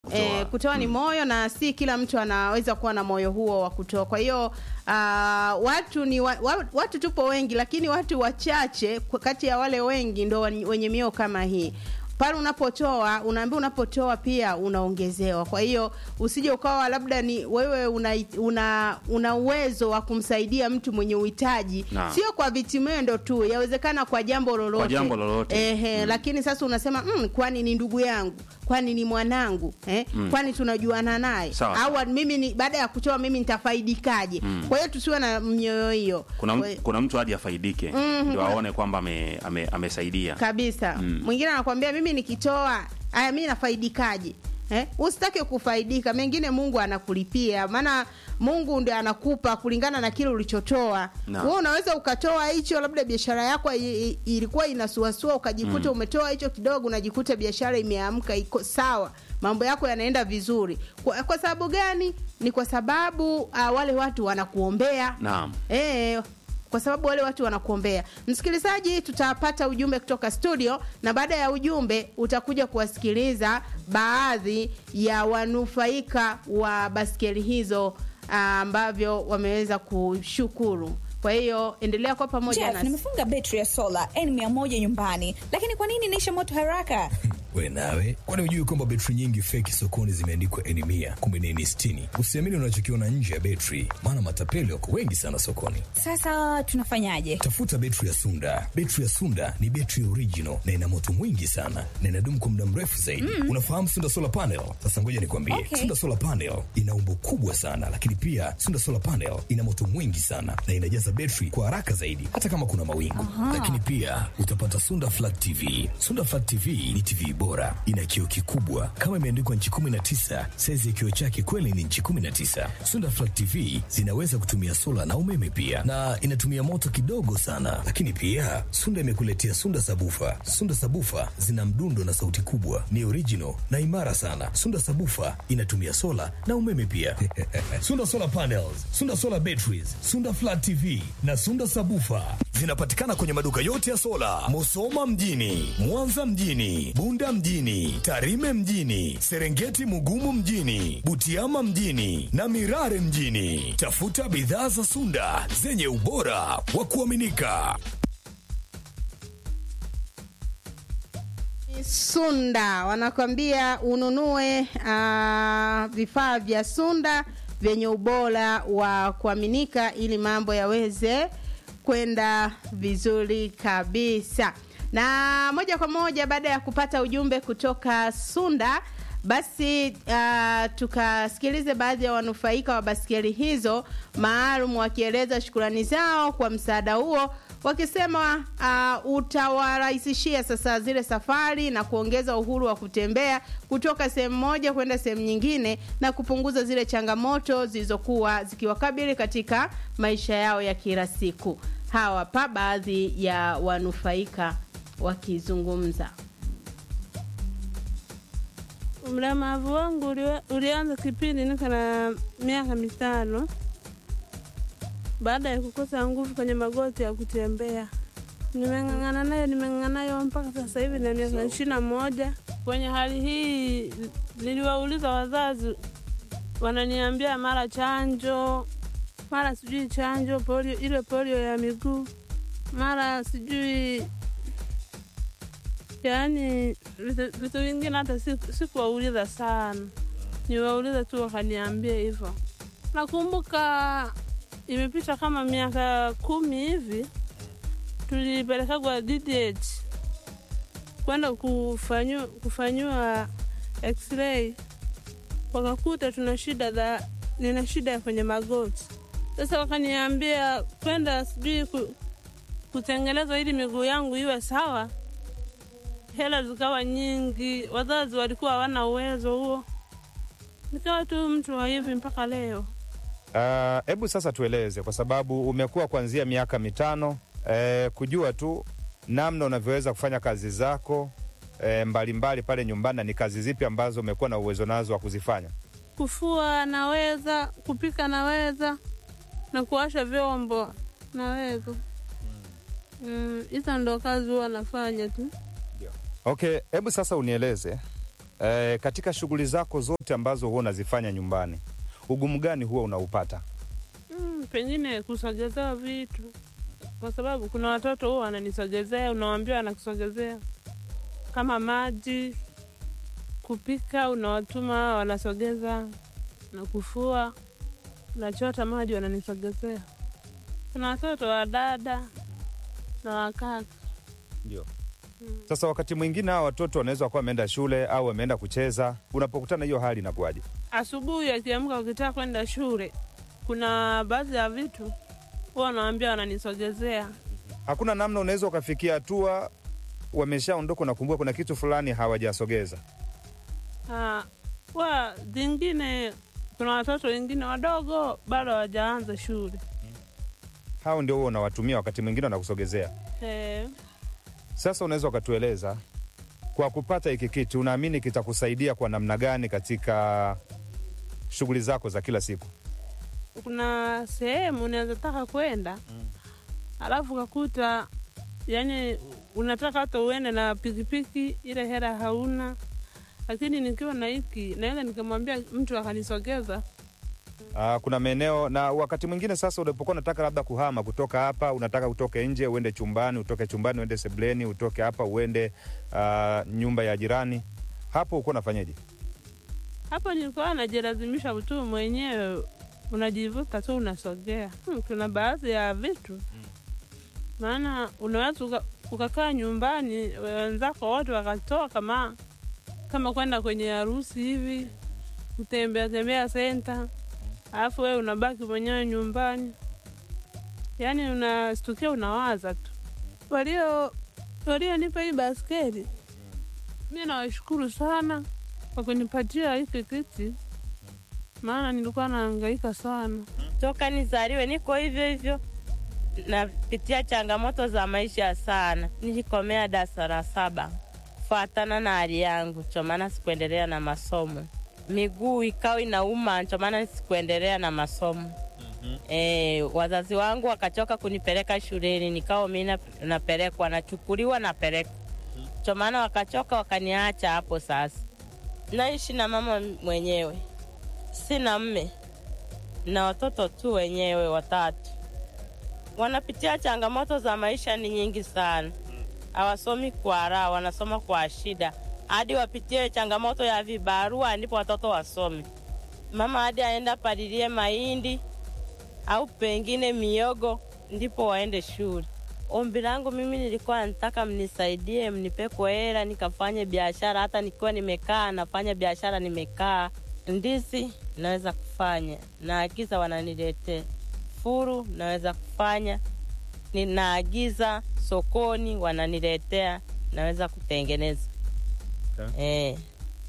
Kutoa. Eh, kutoa ni moyo na si kila mtu anaweza kuwa na moyo huo wa kutoa. Kwa hiyo uh, watu ni wa, wa, watu tupo wengi, lakini watu wachache kwa kati ya wale wengi ndo wen- wenye mioyo kama hii pale unapotoa unaambia unapotoa pia unaongezewa kwa hiyo usije ukawa labda ni wewe una una, una uwezo wa kumsaidia mtu mwenye uhitaji Naam. sio kwa vitimendo tu yawezekana kwa jambo lolote Kwa jambo lolote. Ehe, lakini sasa unasema mm, kwani ni ndugu yangu kwani ni mwanangu eh? kwani tunajuana naye Sawa, au sawa. mimi ni baada ya kutoa mimi nitafaidikaje kwa hiyo tusiwe na mioyo hiyo kuna, Kwa- m- kuna mtu hadi afaidike ndio aone kwamba ame, ame, amesaidia kabisa mwingine anakwambia mimi nikitoa aya mi nafaidikaje Eh? usitake kufaidika mengine mungu anakulipia maana mungu ndio anakupa kulingana na kile ulichotoa Naam. wewe unaweza ukatoa hicho labda biashara yako i- i- ilikuwa inasuasua ukajikuta umetoa hicho kidogo unajikuta biashara imeamka iko sawa mambo yako yanaenda vizuri kwa, kwa sababu gani ni kwa sababu uh, wale watu wanakuombea naam Eh, kwa sababu wale watu wanakuombea. Msikilizaji, tutapata ujumbe kutoka studio, na baada ya ujumbe utakuja kuwasikiliza baadhi ya wanufaika wa baskeli hizo ah, ambavyo wameweza kushukuru. Kwa hiyo endelea kwa pamoja Jeff, nasi. nimefunga betri ya sola N100 nyumbani, lakini kwa nini inaisha moto haraka? we nawe kwani hujui kwamba betri nyingi feki sokoni zimeandikwa eni mia kumbe ni eni sitini usiamini unachokiona nje ya betri maana matapeli wako wengi sana sokoni Sasa tunafanyaje? tafuta betri ya sunda betri ya sunda ni betri original na ina moto mwingi sana na inadumu kwa muda mrefu zaidi unafahamu sunda solar panel sasa ngoja nikwambie Okay. sunda solar panel ina umbo kubwa sana lakini pia sunda solar panel ina moto mwingi sana na inajaza betri kwa haraka zaidi hata kama kuna mawingu lakini pia utapata sunda flat tv sunda flat tv ni tv bora ina kioo kikubwa kama imeandikwa nchi 19 saizi ya kioo chake kweli ni nchi 19 sunda flat tv zinaweza kutumia sola na umeme pia na inatumia moto kidogo sana lakini pia sunda imekuletea sunda sabufa sunda sabufa zina mdundo na sauti kubwa ni original na imara sana sunda sabufa inatumia sola na umeme pia sunda solar panels sunda solar batteries sunda flat tv na sunda sabufa zinapatikana kwenye maduka yote ya sola musoma mjini mwanza mjini bunda mjini tarime mjini serengeti mugumu mjini butiama mjini na mirare mjini tafuta bidhaa za sunda zenye ubora wa kuaminika Sunda wanakwambia ununue uh, vifaa vya Sunda vyenye ubora wa kuaminika ili mambo yaweze kwenda vizuri kabisa. Na moja kwa moja baada ya kupata ujumbe kutoka Sunda basi uh, tukasikilize baadhi ya wanufaika wa baskeli hizo maalum wakieleza shukurani zao kwa msaada huo wakisema uh, utawarahisishia sasa zile safari na kuongeza uhuru wa kutembea kutoka sehemu moja kwenda sehemu nyingine na kupunguza zile changamoto zilizokuwa zikiwakabili katika maisha yao ya kila siku. Hawa hapa baadhi ya wanufaika wakizungumza. Mlemavu wangu uliwe- ulianza kipindi niko na miaka mitano baada ya kukosa nguvu kwenye magoti ya kutembea. Nimeng'ang'ana nayo, nimeng'ang'ana nayo mpaka sasa hivi na miaka ishirini na moja. Kwenye hali hii niliwauliza wazazi, wananiambia mara chanjo, mara sijui chanjo polio, ile polio ya miguu, mara sijui yaani vitu vitu vingine hata siku- sikuwauliza sana, niwauliza tu wakaniambia hivyo. Nakumbuka imepita kama miaka kumi hivi, tulipelekagwa DDH kwenda kufanyiwa kufanyiwa x-ray, wakakuta tuna shida za nina shida ya kwenye magoti. Sasa wakaniambia kwenda sijui ku, kutengenezwa ili miguu yangu iwe sawa hela zikawa nyingi, wazazi walikuwa hawana uwezo huo, nikawa tu mtu wa hivi mpaka leo. Hebu uh, sasa tueleze, kwa sababu umekuwa kuanzia miaka mitano eh, kujua tu namna unavyoweza kufanya kazi zako eh, mbalimbali pale nyumbani, na ni kazi zipi ambazo umekuwa na uwezo nazo wa kuzifanya? Kufua naweza, kupika naweza, na kuosha vyombo naweza. Mm, hizo ndo kazi huwa nafanya tu. Okay, hebu sasa unieleze e, katika shughuli zako zote ambazo huwa unazifanya nyumbani, ugumu gani huwa unaupata? Mm, pengine kusogezea vitu, kwa sababu kuna watoto huwa wananisogezea, unawambia wanakusogezea kama maji, kupika, unawatuma wanasogeza, na kufua, unachota maji wananisogezea. Kuna watoto wa dada na wakaka. Ndio. Sasa wakati mwingine hawa watoto wanaweza kuwa wameenda shule au wameenda kucheza, unapokutana hiyo hali inakuwaje? Asubuhi akiamka, ukitaka kwenda shule, kuna baadhi ya vitu huwa wanawambia wananisogezea. Hakuna namna unaweza ukafikia hatua wameshaondoka, unakumbuka kuna kitu fulani hawajasogeza. Ah, wa zingine kuna watoto wengine wadogo bado hawajaanza shule Hao ndio huwa unawatumia, wakati mwingine wanakusogezea. eh, Sasa unaweza ukatueleza kwa kupata hiki kitu, unaamini kitakusaidia kwa namna gani katika shughuli zako za kila siku? kuna sehemu unaweza taka kwenda alafu ukakuta yani unataka hata uende na pikipiki, ile hela hauna, lakini nikiwa na hiki naweza nikamwambia mtu akanisogeza. Aa, kuna maeneo na wakati mwingine sasa, unapokuwa unataka labda kuhama kutoka hapa, unataka utoke nje uende chumbani, utoke chumbani uende sebleni, utoke hapa uende ah, nyumba ya jirani, hapo uko unafanyaje? Hapo nilikuwa najilazimisha tu mwenyewe, unajivuta tu unasogea. Hmm, kuna baadhi ya vitu maana unaweza uka- ukakaa nyumbani wenzako wote wakatoka kama kama kwenda kwenye harusi hivi, kutembea tembea senta, alafu wewe unabaki mwenyewe nyumbani, yaani unastukia unawaza tu. Walio walionipa hii baskeli, mi nawashukuru sana kwa kunipatia hiki kiti, maana nilikuwa nahangaika sana. toka nizaliwe niko hivyo hivyo, napitia changamoto za maisha sana. Nilikomea darasa la saba kufuatana na hali yangu, ndio maana sikuendelea na masomo. Miguu ikawa inauma, ndio maana sikuendelea na masomo. E, wazazi wangu wakachoka kunipeleka shuleni, nikawa mi na- napelekwa, nachukuliwa, napelekwa, ndio maana wakachoka, wakaniacha hapo. Sasa naishi na mama mwenyewe, sina mme na watoto tu wenyewe watatu. Wanapitia changamoto za maisha ni nyingi sana, hawasomi kwa raha, wanasoma kwa shida, hadi wapitie changamoto ya vibarua ndipo watoto wasome. Mama hadi aenda palilie mahindi au pengine miogo ndipo waende shule. Ombi langu mimi nilikuwa nataka mnisaidie, mnipeko hela nikafanye biashara, hata nikiwa nimekaa nafanya biashara, nimekaa ndizi naweza kufanya, naagiza wananiletea. Furu naweza kufanya, ninaagiza sokoni wananiletea, naweza kutengeneza eh.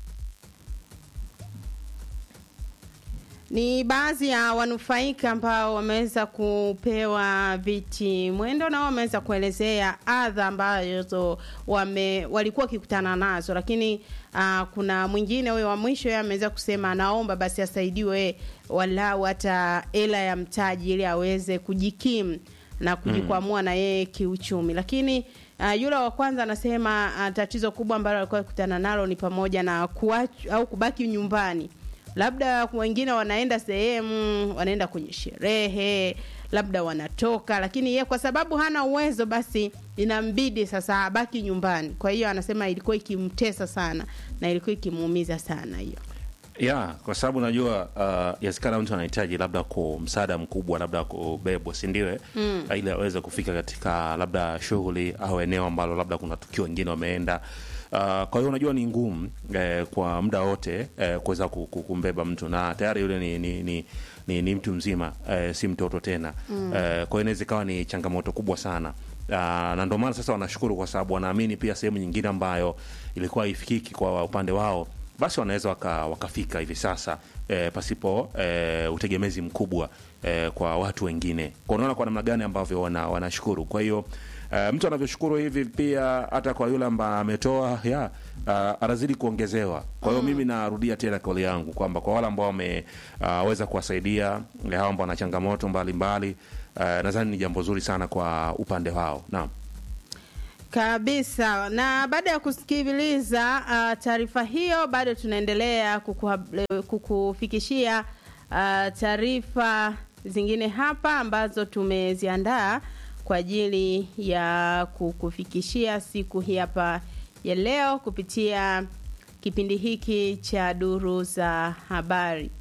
Ni baadhi ya wanufaika ambao wameweza kupewa viti mwendo na wameweza kuelezea adha ambazo wame walikuwa wakikutana nazo, lakini uh, kuna mwingine huyo wa mwisho yeye ameweza kusema anaomba basi asaidiwe walau hata hela ya mtaji ili aweze kujikimu na kujikwamua na yeye kiuchumi, lakini Uh, yule wa kwanza anasema uh, tatizo kubwa ambalo alikuwa akikutana nalo ni pamoja na kuach, au kubaki nyumbani labda wengine wanaenda sehemu wanaenda kwenye sherehe labda wanatoka lakini ye kwa sababu hana uwezo basi inambidi sasa abaki nyumbani kwa hiyo anasema ilikuwa ikimtesa sana na ilikuwa ikimuumiza sana hiyo ya kwa sababu najua uh, yasikana mtu anahitaji labda ku msaada mkubwa labda kubebwa sindiwe mm. ili aweze kufika katika labda shughuli au eneo ambalo labda kuna tukio wengine wameenda Uh, kwa hiyo unajua ni ngumu eh, kwa muda wote eh, kuweza ku- ku- kumbeba mtu na tayari yule ni, ni, ni, ni, ni mtu mzima eh, si mtoto tena mm. eh, kwa hiyo inaweza ikawa ni changamoto kubwa sana Uh, na ndio maana sasa wanashukuru kwa sababu wanaamini pia sehemu nyingine ambayo ilikuwa haifikiki kwa upande wao basi wanaweza waka, wakafika hivi sasa eh, pasipo eh, utegemezi mkubwa eh, kwa watu wengine kwa unaona kwa namna gani ambavyo wana, wanashukuru kwa hiyo Uh, mtu anavyoshukuru hivi pia hata kwa yule ambaye ametoa ya uh, anazidi kuongezewa. Kwa hiyo mimi narudia tena kauli yangu kwamba kwa wale ambao wameweza uh, kuwasaidia eh, hao ambao wana changamoto mbalimbali uh, nadhani ni jambo zuri sana kwa upande wao. Naam. kabisa na baada ya kusikiliza uh, taarifa hiyo bado tunaendelea kukuhab- kukufikishia uh, taarifa zingine hapa ambazo tumeziandaa kwa ajili ya kukufikishia siku hii hapa ya leo kupitia kipindi hiki cha duru za habari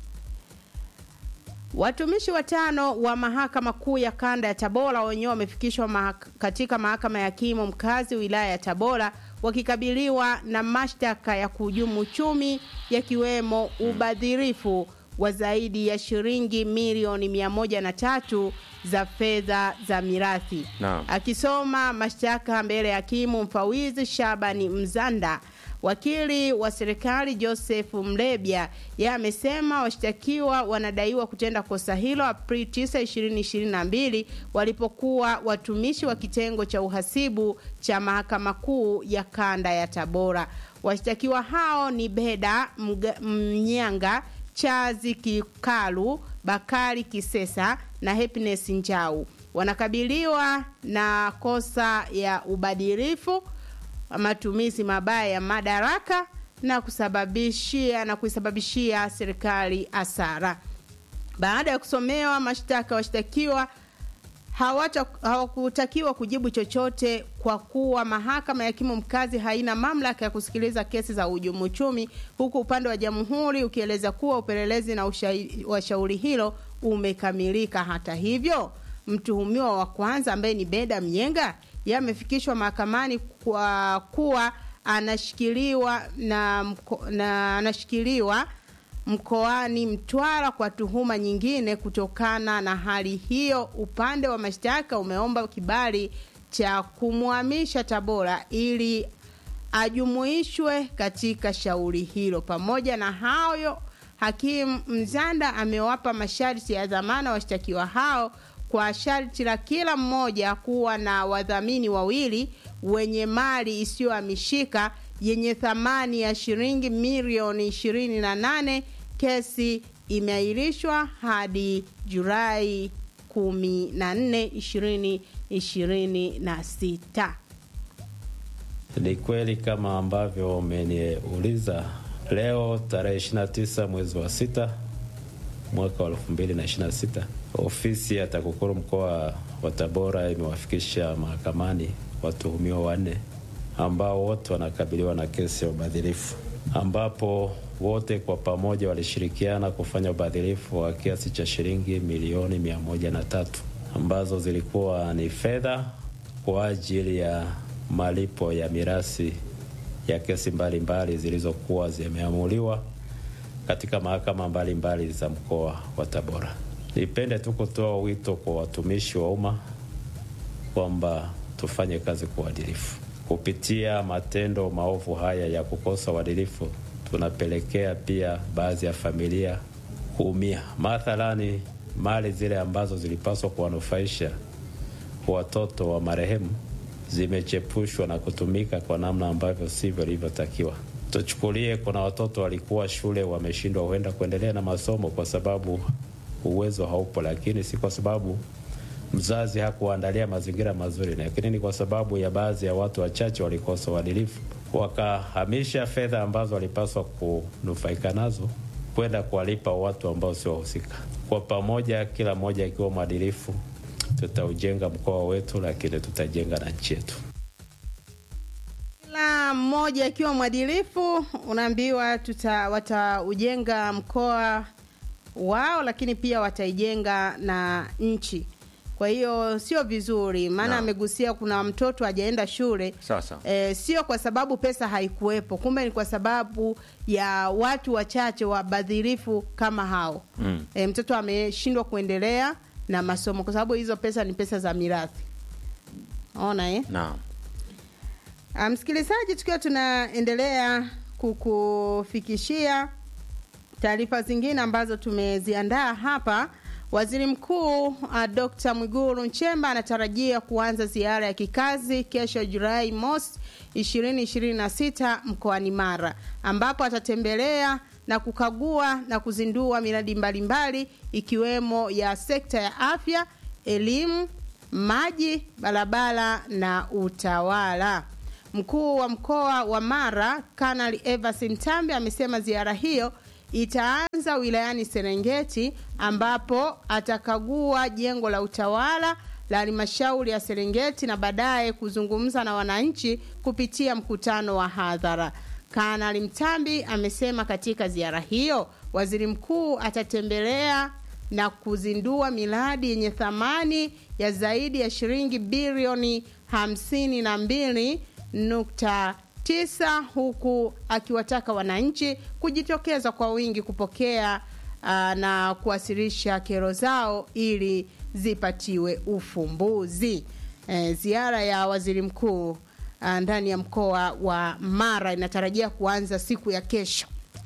Watumishi watano wa mahakama kuu ya kanda ya Tabora wenyewe wamefikishwa mahak katika mahakama ya hakimu mkazi wilaya ya Tabora wakikabiliwa na mashtaka ya kuhujumu uchumi yakiwemo ubadhirifu wa zaidi ya shilingi milioni mia moja na tatu za fedha za mirathi. Naam. Akisoma mashtaka mbele ya hakimu mfawizi Shabani Mzanda, wakili wa serikali Joseph Mlebya yeye amesema washtakiwa wanadaiwa kutenda kosa hilo Aprili 9, 2022 walipokuwa watumishi wa kitengo cha uhasibu cha mahakama kuu ya kanda ya Tabora. Washtakiwa hao ni Beda Mga- Mnyanga, Chazi Kikalu, Bakari Kisesa na Happiness Njau. Wanakabiliwa na kosa ya ubadilifu matumizi mabaya ya madaraka na kusababishia na kuisababishia serikali hasara. Baada ya kusomewa mashtaka, washtakiwa hawata- hawakutakiwa kujibu chochote kwa kuwa mahakama ya hakimu mkazi haina mamlaka ya kusikiliza kesi za uhujumu uchumi, huku upande wa jamhuri ukieleza kuwa upelelezi na ushai- wa shauri hilo umekamilika. Hata hivyo, mtuhumiwa wa kwanza ambaye ni Beda Mnyenga yeye amefikishwa mahakamani kwa kuwa anashikiliwa na, mko, na anashikiliwa mkoani Mtwara kwa tuhuma nyingine. Kutokana na hali hiyo, upande wa mashtaka umeomba kibali cha kumhamisha Tabora ili ajumuishwe katika shauri hilo. Pamoja na hayo, hakimu Mzanda amewapa masharti ya dhamana washtakiwa hao kwa sharti la kila mmoja kuwa na wadhamini wawili wenye mali isiyohamishika yenye thamani ya shilingi milioni 28. Kesi imeahirishwa hadi Julai 14, 2026. Ni kweli kama ambavyo umeniuliza, leo tarehe 29 mwezi wa sita mwaka wa 2026 ofisi ya TAKUKURU mkoa wa Tabora imewafikisha mahakamani watuhumiwa wanne ambao wote wanakabiliwa na kesi ya ubadhirifu, ambapo wote kwa pamoja walishirikiana kufanya ubadhirifu wa kiasi cha shilingi milioni mia moja na tatu ambazo zilikuwa ni fedha kwa ajili ya malipo ya mirasi ya kesi mbalimbali zilizokuwa zimeamuliwa katika mahakama mbalimbali za mkoa wa Tabora. Nipende tu kutoa wito kwa watumishi wa umma kwamba tufanye kazi kwa uadilifu. Kupitia matendo maovu haya ya kukosa uadilifu, tunapelekea pia baadhi ya familia kuumia. Mathalani, mali zile ambazo zilipaswa kuwanufaisha watoto wa marehemu zimechepushwa na kutumika kwa namna ambavyo sivyo ilivyotakiwa. Tuchukulie, kuna watoto walikuwa shule wameshindwa huenda kuendelea na masomo kwa sababu uwezo haupo, lakini si kwa sababu mzazi hakuandalia mazingira mazuri, lakini ni kwa sababu ya baadhi ya watu wachache walikosa uadilifu, wakahamisha fedha ambazo walipaswa kunufaika nazo kwenda kuwalipa watu ambao sio wahusika. Kwa pamoja, kila mmoja akiwa mwadilifu, tutaujenga mkoa wetu, lakini tutajenga na nchi yetu. Kila mmoja akiwa mwadilifu, unaambiwa tuta wataujenga mkoa wao, lakini pia wataijenga na nchi. Kwa hiyo sio vizuri, maana Naam. amegusia kuna mtoto hajaenda shule Sasa. e, sio kwa sababu pesa haikuwepo, kumbe ni kwa sababu ya watu wachache wabadhirifu kama hao Mm. e, mtoto ameshindwa kuendelea na masomo kwa sababu hizo pesa ni pesa za mirathi. Ona eh? Naam. Ah, Msikilizaji, tukiwa tunaendelea kukufikishia taarifa zingine ambazo tumeziandaa hapa, waziri mkuu uh, Dr. Mwigulu Nchemba anatarajia kuanza ziara ya kikazi kesho Julai mosi 2026 mkoani Mara, ambapo atatembelea na kukagua na kuzindua miradi mbalimbali ikiwemo ya sekta ya afya, elimu, maji, barabara na utawala. Mkuu wa mkoa wa Mara Kanali Evans Mtambi amesema ziara hiyo itaanza wilayani Serengeti ambapo atakagua jengo la utawala la halmashauri ya Serengeti na baadaye kuzungumza na wananchi kupitia mkutano wa hadhara. Kanali Mtambi amesema katika ziara hiyo waziri mkuu atatembelea na kuzindua miradi yenye thamani ya zaidi ya shilingi bilioni hamsini na mbili nukta tisa huku akiwataka wananchi kujitokeza kwa wingi kupokea uh, na kuwasilisha kero zao ili zipatiwe ufumbuzi. E, ziara ya waziri mkuu uh, ndani ya mkoa wa Mara inatarajia kuanza siku ya kesho.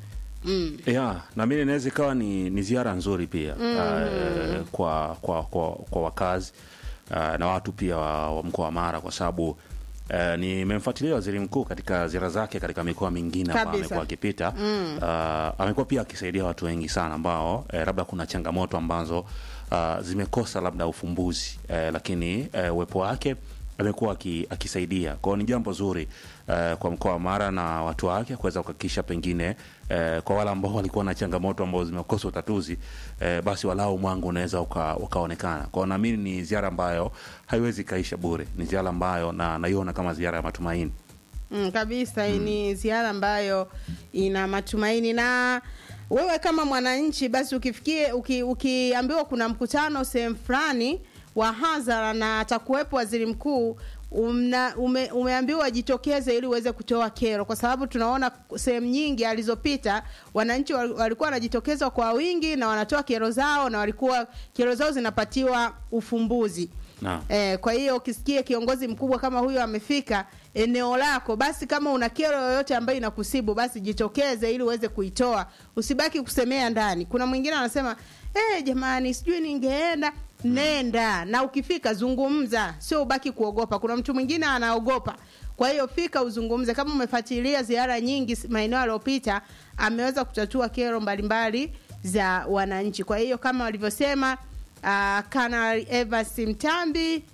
Mm. ya na mimi inaweza ikawa ni, ni ziara nzuri pia mm. uh, kwa, kwa, kwa, kwa wakazi uh, na watu pia wa, wa mkoa wa Mara kwa sababu uh, nimemfuatilia waziri mkuu katika ziara zake katika mikoa mingine ambayo Kabisa. amekuwa akipita mm. uh, amekuwa pia akisaidia watu wengi sana ambao eh, labda kuna changamoto ambazo uh, zimekosa labda ufumbuzi eh, lakini eh, uwepo wake amekuwa aki- akisaidia kwao. Ni jambo zuri eh, kwa mkoa wa Mara na watu wake kuweza kuhakikisha pengine eh, kwa wale ambao walikuwa na changamoto ambao zimekosa utatuzi eh, basi walau mwangu unaweza uka, ukaonekana kwao. Naamini ni ziara ambayo haiwezi kaisha bure, ni ziara ambayo na naiona kama ziara ya matumaini. Mm, kabisa mm. Ni ziara ambayo ina matumaini na wewe kama mwananchi basi ukifikie uki, ukiambiwa kuna mkutano sehemu fulani wa hadhara na atakuwepo waziri mkuu umna, ume, umeambiwa jitokeze ili uweze kutoa kero, kwa sababu tunaona sehemu nyingi alizopita wananchi wal- walikuwa wanajitokeza kwa wingi na wanatoa kero zao na walikuwa kero zao zinapatiwa ufumbuzi. Naam. Eh, kwa hiyo ukisikia kiongozi mkubwa kama huyo amefika eneo lako, basi kama una kero yoyote ambayo inakusibu, basi jitokeze ili uweze kuitoa, usibaki kusemea ndani. Kuna mwingine anasema eh, jamani, sijui ningeenda. Nenda na ukifika zungumza, sio ubaki kuogopa. Kuna mtu mwingine anaogopa, kwa hiyo fika uzungumze. Kama umefuatilia ziara nyingi s- maeneo yaliyopita, ameweza kutatua kero mbalimbali za wananchi. Kwa hiyo kama walivyosema uh, Kanali Evans Mtambi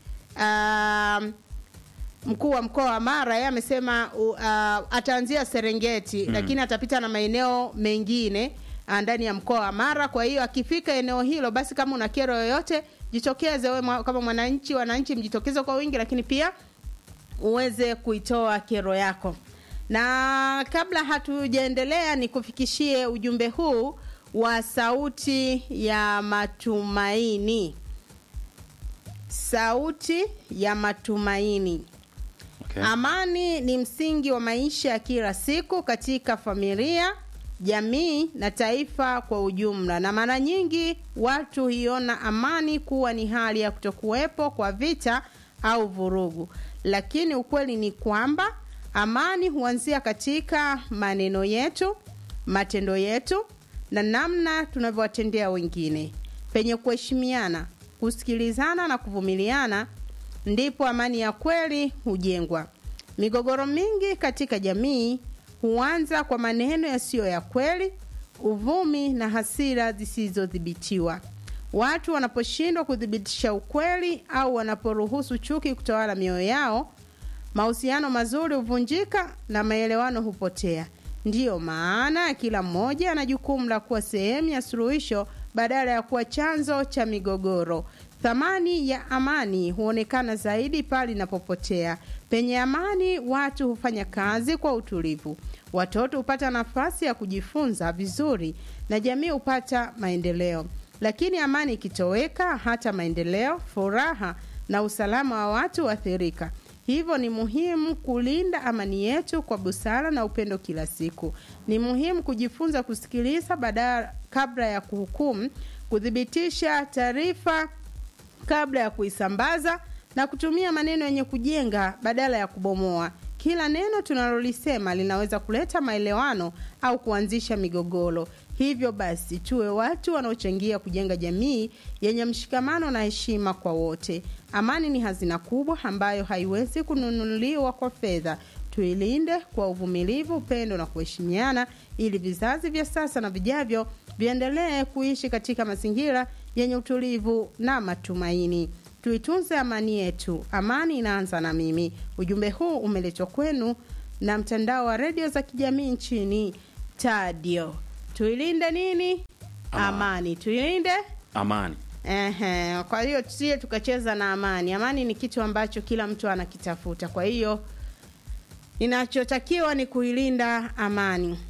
um, mkuu wa mkoa wa Mara yeye amesema uh, ataanzia Serengeti mm. lakini atapita na maeneo mengine uh, ndani ya mkoa wa Mara. Kwa hiyo akifika eneo hilo, basi kama una kero yoyote jitokeze wewe mwa- kama mwananchi, wananchi mjitokeze kwa wingi, lakini pia uweze kuitoa kero yako. Na kabla hatujaendelea, ni kufikishie ujumbe huu wa sauti ya matumaini, sauti ya matumaini. Okay. Amani ni msingi wa maisha ya kila siku katika familia, jamii na taifa kwa ujumla, na mara nyingi watu huiona amani kuwa ni hali ya kutokuwepo kwa vita au vurugu, lakini ukweli ni kwamba amani huanzia katika maneno yetu, matendo yetu na namna tunavyowatendea wengine. Penye kuheshimiana, kusikilizana na kuvumiliana ndipo amani ya kweli hujengwa. Migogoro mingi katika jamii huanza kwa maneno yasiyo ya kweli, uvumi na hasira zisizodhibitiwa. Watu wanaposhindwa kuthibitisha ukweli au wanaporuhusu chuki kutawala mioyo yao, mahusiano mazuri huvunjika na maelewano hupotea. Ndiyo maana kila mmoja ana jukumu la kuwa sehemu ya suluhisho badala ya kuwa chanzo cha migogoro. Thamani ya amani huonekana zaidi pale inapopotea. Penye amani, watu hufanya kazi kwa utulivu, watoto hupata nafasi ya kujifunza vizuri na jamii hupata maendeleo. Lakini amani ikitoweka, hata maendeleo, furaha na usalama wa watu huathirika. Hivyo ni muhimu kulinda amani yetu kwa busara na upendo kila siku. Ni muhimu kujifunza kusikiliza badala kabla ya kuhukumu, kuthibitisha taarifa kabla ya kuisambaza na kutumia maneno yenye kujenga badala ya kubomoa. Kila neno tunalolisema linaweza kuleta maelewano au kuanzisha migogoro. Hivyo basi, tuwe watu wanaochangia kujenga jamii yenye mshikamano na heshima kwa wote. Amani ni hazina kubwa ambayo haiwezi kununuliwa kwa fedha. Tuilinde kwa uvumilivu, upendo na kuheshimiana, ili vizazi vya sasa na vijavyo viendelee kuishi katika mazingira yenye utulivu na matumaini. tuitunze amani yetu. Amani inaanza na mimi. Ujumbe huu umeletwa kwenu na mtandao wa redio za kijamii nchini Tadio. Tuilinde nini? Amani, tuilinde amani Ehe, kwa hiyo tusije tukacheza na amani. Amani ni kitu ambacho kila mtu anakitafuta. Kwa hiyo inachotakiwa ni kuilinda amani.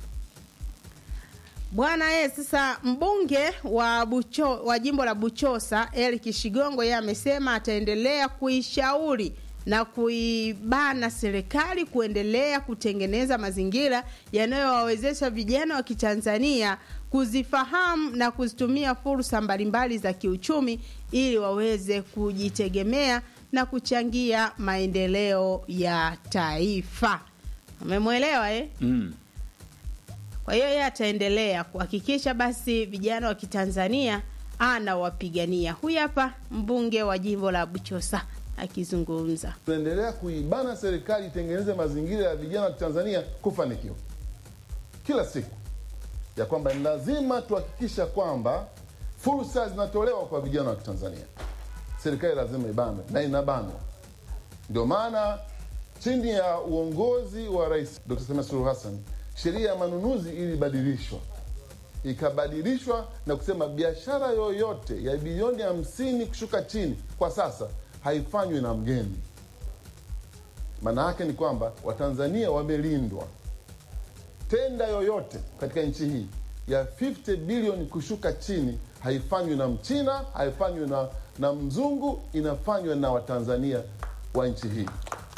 Bwana ye, sasa mbunge wa Bucho, wa jimbo la Buchosa Eric Shigongo yeye amesema ataendelea kuishauri na kuibana serikali kuendelea kutengeneza mazingira yanayowawezesha vijana wa Kitanzania kuzifahamu na kuzitumia fursa mbalimbali za kiuchumi ili waweze kujitegemea na kuchangia maendeleo ya taifa. Umemwelewa eh? mm. Kwa hiyo yeye ataendelea kuhakikisha basi vijana wa Kitanzania anawapigania. Huyu hapa mbunge wa jimbo la Buchosa akizungumza. tunaendelea kuibana serikali itengeneze mazingira ya vijana wa Tanzania kufanikiwa kila siku, ya kwamba ni lazima tuhakikisha kwamba fursa zinatolewa kwa vijana wa Tanzania. Serikali lazima ibanwe na inabanwa. Ndio maana chini ya uongozi wa Rais Dr. Samia Suluhu Hassan sheria ya manunuzi ilibadilishwa ikabadilishwa na kusema biashara yoyote ya bilioni hamsini kushuka chini kwa sasa haifanywi na mgeni. Maana yake ni kwamba Watanzania wamelindwa. Tenda yoyote katika nchi hii ya 50 bilioni kushuka chini haifanywi na Mchina, haifanywi na, na mzungu, inafanywa na Watanzania wa nchi hii.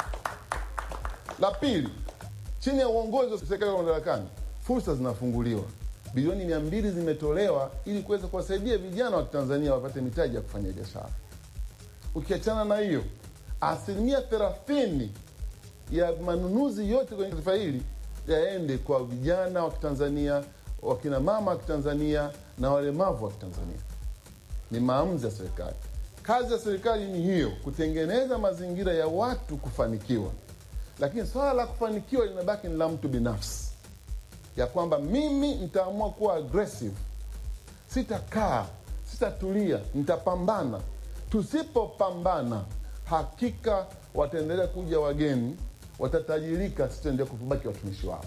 La pili, chini ya uongozi wa serikali ya madarakani, fursa zinafunguliwa. Bilioni mia mbili zimetolewa ili kuweza kuwasaidia vijana wa Tanzania wapate mitaji ya kufanya biashara. Ukiachana na hiyo, asilimia thelathini ya manunuzi yote kwenye taifa hili yaende kwa vijana wa Kitanzania, wakina mama wa Kitanzania na walemavu wa Kitanzania. Ni maamuzi ya serikali. Kazi ya serikali ni hiyo, kutengeneza mazingira ya watu kufanikiwa, lakini swala la kufanikiwa linabaki ni la mtu binafsi, ya kwamba mimi nitaamua kuwa aggressive, sitakaa, sitatulia, nitapambana. Tusipopambana, hakika wataendelea kuja wageni, watatajirika, sitaendelea kubaki watumishi wao.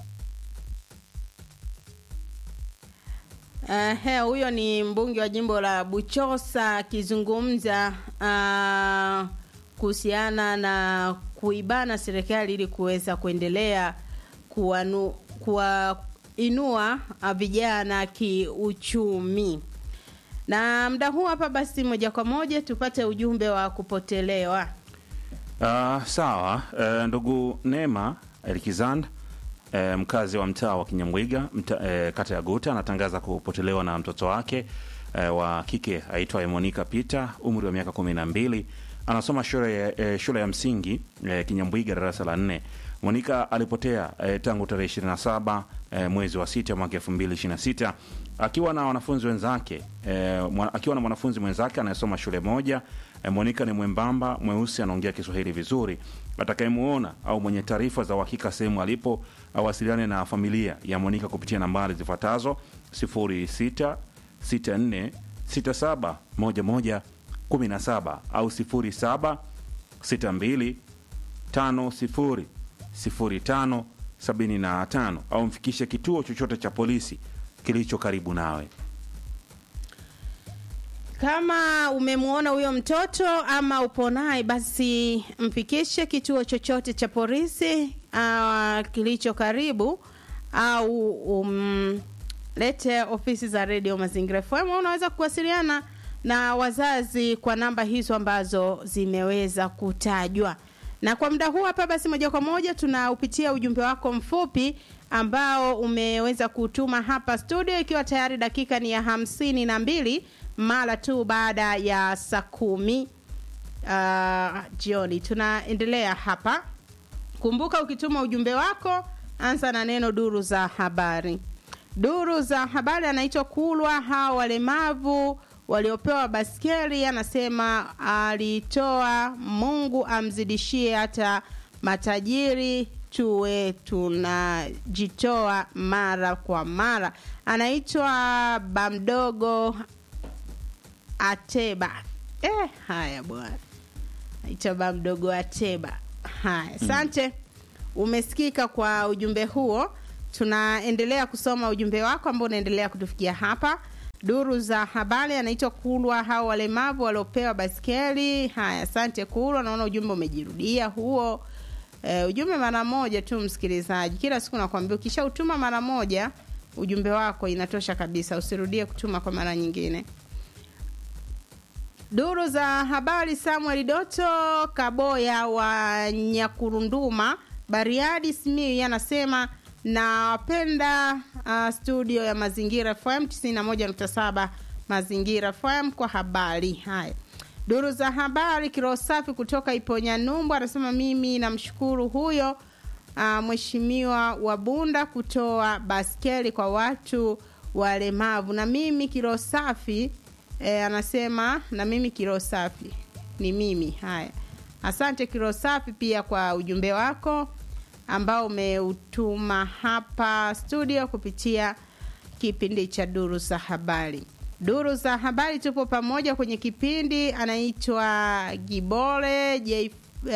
Ehe, huyo ni mbunge wa jimbo la Buchosa akizungumza ah, kuhusiana na kuibana serikali ili kuweza kuendelea kuwanu, kuwainua ah, vijana kiuchumi. Na muda huu hapa basi, moja kwa moja tupate ujumbe wa kupotelewa. Uh, sawa uh, ndugu Neema Elikizand uh, mkazi wa mtaa wa Kinyamwiga mta, uh, kata ya Guta anatangaza kupotelewa na mtoto wake uh, wa kike aitwaye Monica Peter umri wa miaka kumi na mbili anasoma shule ya, uh, shule ya msingi uh, Kinyambwiga darasa la nne. Monica alipotea uh, tangu tarehe 27 uh, mwezi wa sita mwaka 2026 akiwa na wanafunzi wenzake uh, mwa, akiwa na mwanafunzi mwenzake anayesoma shule moja E, Monica ni mwembamba mweusi, anaongea Kiswahili vizuri. Atakayemuona au mwenye taarifa za uhakika sehemu alipo awasiliane na familia ya Monica kupitia nambari zifuatazo 06 64 67 11 17 au 07 62 50 05 75 au mfikishe kituo chochote cha polisi kilicho karibu nawe. Kama umemwona huyo mtoto ama upo naye, basi mfikishe kituo chochote cha polisi uh, kilicho karibu au umlete ofisi za redio Mazingira FM. Unaweza kuwasiliana na wazazi kwa namba hizo ambazo zimeweza kutajwa. Na kwa muda huu hapa, basi moja kwa moja tunaupitia ujumbe wako mfupi ambao umeweza kutuma hapa studio, ikiwa tayari dakika ni ya hamsini na mbili mara tu baada ya saa kumi uh, jioni. Tunaendelea hapa. Kumbuka, ukituma ujumbe wako anza na neno duru za habari. Duru za habari anaitwa Kulwa. Hawa walemavu waliopewa baskeli, anasema alitoa, Mungu amzidishie hata matajiri tuwe tunajitoa mara kwa mara. Anaitwa Bamdogo Ateba. Eh, haya bwana. itaba mdogo wa teba haya asante umesikika kwa ujumbe huo tunaendelea kusoma ujumbe wako ambao unaendelea kutufikia hapa duru za habari anaitwa kulwa hao walemavu waliopewa baskeli haya asante kulwa naona ujumbe umejirudia huo e, ujumbe mara moja tu msikilizaji kila siku nakwambia ukishautuma mara moja ujumbe wako inatosha kabisa usirudie kutuma kwa mara nyingine Duru za habari Samuel Doto Kaboya wa Nyakurunduma Bariadi Simiyu anasema napenda uh, studio ya Mazingira FM 91.7 Mazingira FM kwa habari. Haya. Duru za habari kiroho safi kutoka Iponya Numbu anasema mimi namshukuru huyo uh, mheshimiwa wa Bunda kutoa baskeli kwa watu walemavu na mimi kiroho safi e, anasema na mimi kiroho safi ni mimi haya asante kiroho safi pia kwa ujumbe wako ambao umeutuma hapa studio kupitia kipindi cha duru za habari duru za habari tupo pamoja kwenye kipindi anaitwa gibole j uh,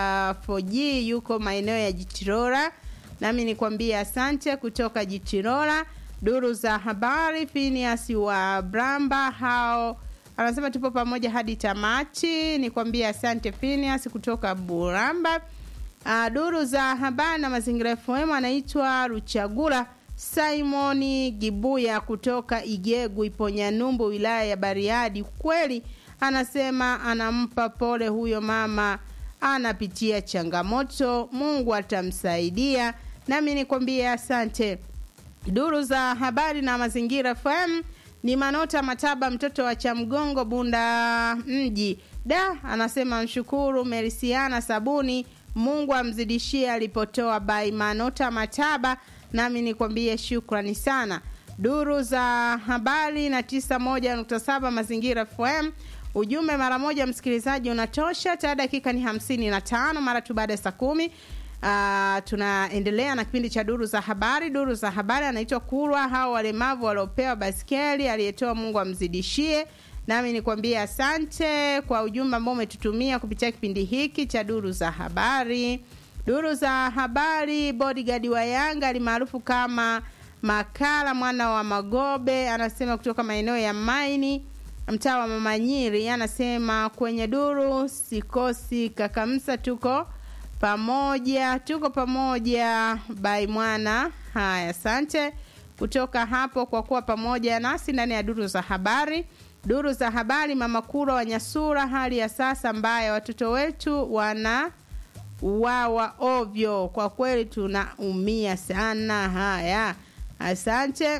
4g yuko maeneo ya jitirora nami nikwambie asante kutoka jitirora duru za habari Phineas wa Bramba hao anasema tupo pamoja hadi tamati. Nikwambie asante Phineas kutoka Buramba. Uh, duru za habari na mazingira FM anaitwa Ruchagula Simoni Gibuya kutoka Igegu Iponyanyumbu wilaya ya Bariadi. Kweli anasema anampa pole huyo mama anapitia changamoto, Mungu atamsaidia. Nami nikwambie asante duru za habari na mazingira FM ni Manota Mataba, mtoto wa Chamgongo, Bunda mji. Da anasema mshukuru Merisiana Sabuni, Mungu amzidishie alipotoa. Bai Manota Mataba, nami nikwambie shukrani sana. Duru za habari na 91.7 mazingira FM ujumbe mara moja msikilizaji unatosha. Taa dakika ni hamsini na tano mara tu baada ya saa kumi. Uh, tunaendelea na kipindi cha duru za habari. Duru za habari anaitwa Kulwa, hao walemavu waliopewa baskeli, aliyetoa Mungu amzidishie. Nami nikwambie asante kwa ujumbe ambao umetutumia kupitia kipindi hiki cha duru za habari. Duru za habari, bodyguard wa Yanga alimaarufu kama Makala mwana wa Magobe anasema kutoka maeneo ya Maini mtaa wa Mamanyiri, anasema kwenye duru sikosi kakamsa, tuko pamoja tuko pamoja bai mwana haya asante kutoka hapo kwa kuwa pamoja nasi ndani ya duru za habari duru za habari mama kura wa nyasura hali ya sasa mbaya watoto wetu wana wawa ovyo kwa kweli tunaumia sana haya asante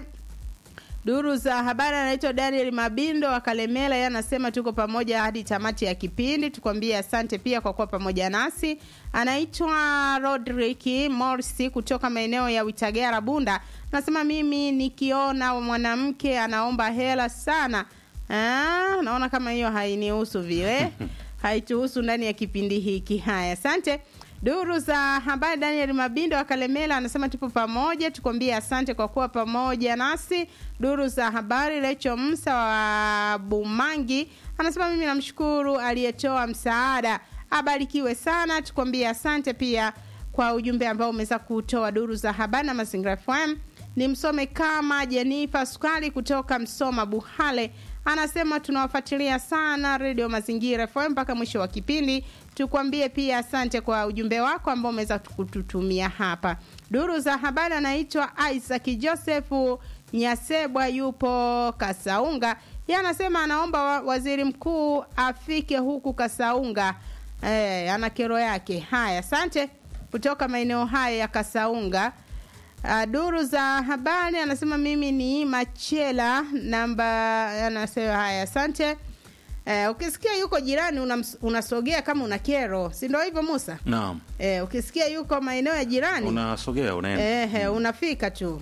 duru za habari anaitwa daniel mabindo wa kalemela yeye anasema tuko pamoja hadi tamati ya kipindi tukwambie asante pia kwa kuwa pamoja nasi anaitwa rodrik morsi kutoka maeneo ya witagera bunda anasema mimi nikiona mwanamke anaomba hela sana ah, naona kama hiyo hainihusu vile haituhusu ndani ya kipindi hiki haya asante duru za habari daniel mabindo wa kalemela anasema tupo pamoja tukwambie asante kwa kuwa pamoja nasi duru za habari lecho msa wa bumangi anasema mimi namshukuru aliyetoa msaada abarikiwe sana tukwambie asante pia kwa ujumbe ambao umeweza kutoa duru za habari na mazingira fm ni msome kama jenifa sukali kutoka msoma buhale anasema tunawafuatilia sana redio mazingira fm mpaka mwisho wa kipindi tukwambie pia asante kwa ujumbe wako ambao umeweza kututumia hapa duru za habari anaitwa isaac josefu nyasebwa yupo kasaunga ye anasema anaomba wa- waziri mkuu afike huku kasaunga e, ana kero yake haya asante kutoka maeneo haya ya kasaunga Uh, duru za habari anasema mimi ni Machela namba anasema haya asante. Uh, ukisikia yuko jirani unams- unasogea kama una kero, si ndio hivyo Musa? naam Eh, ukisikia yuko maeneo ya jirani unasogea unaenda Ehe, unafika tu.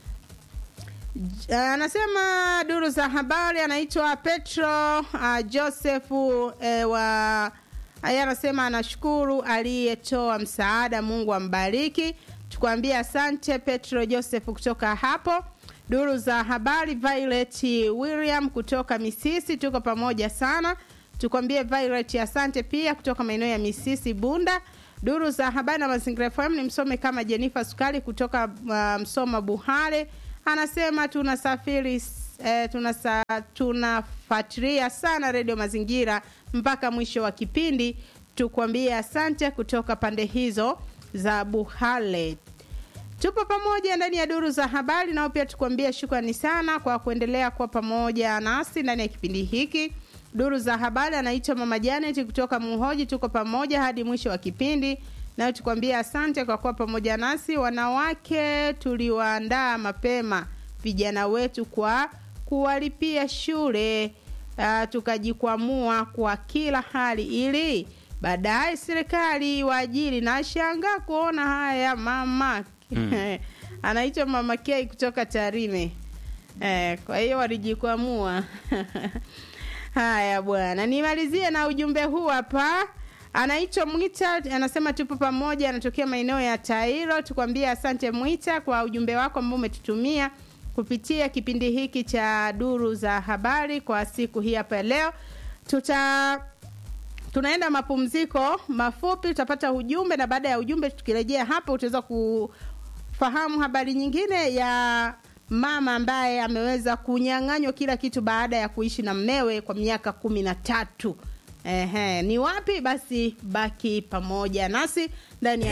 J- Anasema duru za habari anaitwa Petro uh, Josefu uh, wa yeye anasema anashukuru aliyetoa msaada, Mungu ambariki. Tukwambie asante Petro Joseph kutoka hapo. Duru za habari Violet William kutoka Misisi, tuko pamoja sana. tukwambie Violet asante pia kutoka maeneo ya Misisi Bunda. Duru za habari na mazingira FM ni msome kama Jennifer Sukali kutoka uh, Msoma Buhare anasema tunasafiri eh, tunasa, tunafuatilia sana redio Mazingira mpaka mwisho wa kipindi. Tukwambie asante kutoka pande hizo za Buhale. Tupo pamoja ndani ya duru za habari, nao pia tukuambia shukrani sana kwa kuendelea kuwa pamoja nasi ndani ya kipindi hiki. Duru za habari anaitwa Mama Janet kutoka Muhoji. Tuko pamoja hadi mwisho wa kipindi, nayo tukwambia asante kwa kuwa pamoja nasi. Wanawake tuliwaandaa mapema vijana wetu kwa kuwalipia shule uh, tukajikwamua kwa kila hali ili baadaye serikali waajiri. Na shangaa kuona haya mama mm. anaitwa Mama K kutoka Tarime. Eh, kwa hiyo walijikwamua haya bwana, nimalizie na ujumbe huu hapa. Anaitwa Mwita, anasema tupo pamoja, anatokea maeneo ya Tairo. Tukwambie asante Mwita kwa ujumbe wako ambao umetutumia kupitia kipindi hiki cha duru za habari kwa siku hii hapa leo. Tuta tunaenda mapumziko mafupi, utapata ujumbe na baada ya ujumbe tukirejea hapa utaweza kufahamu habari nyingine ya mama ambaye ameweza kunyang'anywa kila kitu baada ya kuishi na mmewe kwa miaka kumi na tatu. Ehe, ni wapi? Basi baki pamoja nasi ndani ya